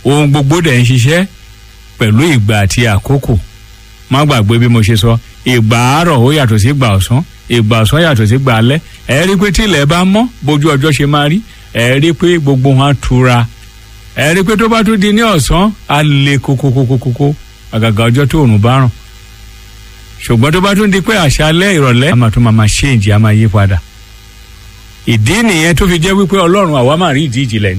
ohun gbogbo dẹ̀ ń ṣiṣẹ́ pẹ̀lú ìgbà àti àkókò má gbàgbé bí mo ṣe sọ ìgbà àárọ̀ ó yàtọ̀ sí ìgbà ọ̀sán ìgbà ọ̀sán yàtọ̀ sí ìgbà alẹ́ ẹ rí i pé tí ilẹ̀ bá mọ́ bójú ọjọ́ ṣe máa rí ẹ rí i pé gbogbo wọn á tura ẹ rí i pé tó bá tún di ní ọ̀sán á le kókókókókó àgàgà ọjọ́ tó òrùn bá ràn ṣùgbọ́n tó bá tún di pé àṣálẹ́ ìrọ̀lẹ́ a máa tún máa máa ṣéǹjì a máa yí padà ìdí nìyẹn tó fi jẹ́ wípé ọlọ́run àwa máa rí ìdí ìjìnlẹ̀ ni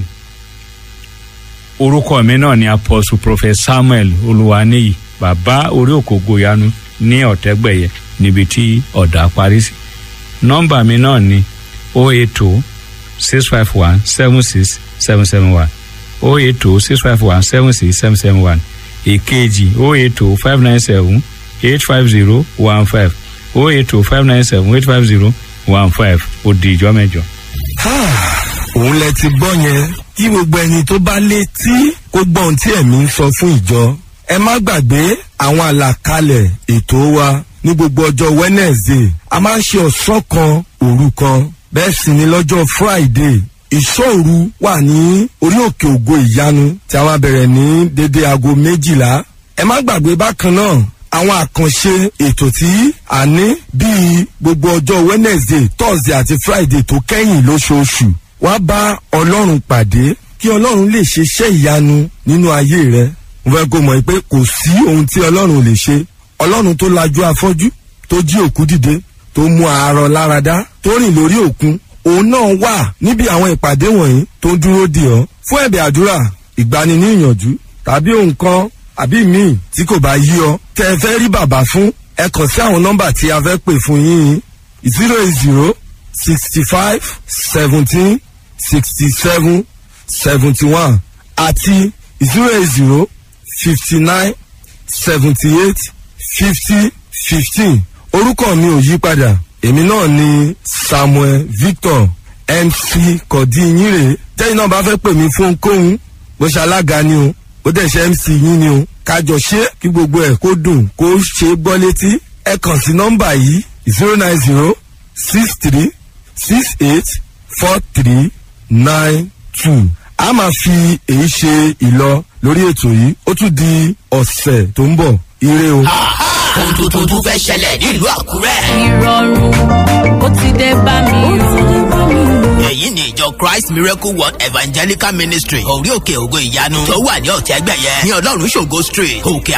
orúkọ mi náà ni apostle prophet samuel olúwaníyì bàbá orí òkògo yanu ní ọ̀tẹ́gbẹ̀yẹ níbi tí ọ̀dà parí sí nọ́mbà mi náà ni o eight two six five one seven six seven seven one o eight two six five one seven six seven seven one èkejì o eight two five nine seven eight five zero one five o eight two five nine seven eight five zero one five ó di ìjọ mẹ́jọ. òun lẹ ti gbọ́ yẹn kí gbogbo ẹni tó bá létí kó gbọ́ ohun tí ẹ̀mí ń sọ fún ìjọ. ẹ má gbàgbé àwọn àlàkalẹ̀ ètò wa ní gbogbo ọjọ́ wednesday a máa ń ṣe ọ̀sán kan òru kan bẹ́ẹ̀ sì ni lọ́jọ́ friday ìṣòru wà ní orí òkè ògo ìyanu tí a máa bẹ̀rẹ̀ ní dédé aago méjìlá. ẹ má gbàgbé bákan náà àwọn àkànṣe ètò tí a ní bíi gbogbo ọjọ́ wednesday thursday àti friday tó kẹ́yìn lóṣooṣù wá bá ọlọ́run pàdé kí ọlọ́run lè ṣe iṣẹ́ ìyanu nínú ayé rẹ mo fẹ́ kó mọ̀ pé kò sí ohun tí ọlọ́run ò lè ṣe ọlọ́run tó lajú afọ́jú tó jí òkú dìde tó mú àárọ̀ láradá tó rìn lórí òkun òun náà wà níbi àwọn ìpàdé wọ̀nyí tó ń dúró dè ọ́ fún ẹ̀bẹ̀ àdúrà ìgbani ní ìyànjú tàbí ohun kan àbí míì tí kò bá yí ọ tẹ ẹ fẹ́ rí bàbá fún ẹ kàn sí àwọn nọ́mbà tí a fẹ́ pè fún yín zero eight zero sixty five seventeen sixty seven seventy one àti zero eight zero fifty nine seventy eight fifty fifteen orúkọ mi ò yí padà èmi náà ni samuel victor mc kọ̀dínyìnrè tẹ́yìn náà bá fẹ́ pè mí fún ohunkóhun bó ṣe alága ni o ó dẹ̀ ṣe mc yín ni o kájọ ṣe kí gbogbo ẹ̀ kó dùn kó ṣe é gbọ́ létí ẹ kàn sí nọ́mbà yìí zero nine zero six three six eight four three nine two a máa fi èyí ṣe ìlọ lórí ètò yìí ó tún di ọ̀sẹ̀ tó ń bọ̀ ire o. ohun tuntun tún fẹ́ ṣẹlẹ̀ nílùú àkúrẹ́. ìrọ̀rùn ó ti dé bá mi o. èyí ni ìjọ christ miracle world evangelical ministry orí òkè ògo ìyanu tó wà ní ọ̀tẹ́gbẹ̀yẹ ní ọlọ́run ṣògo street òkè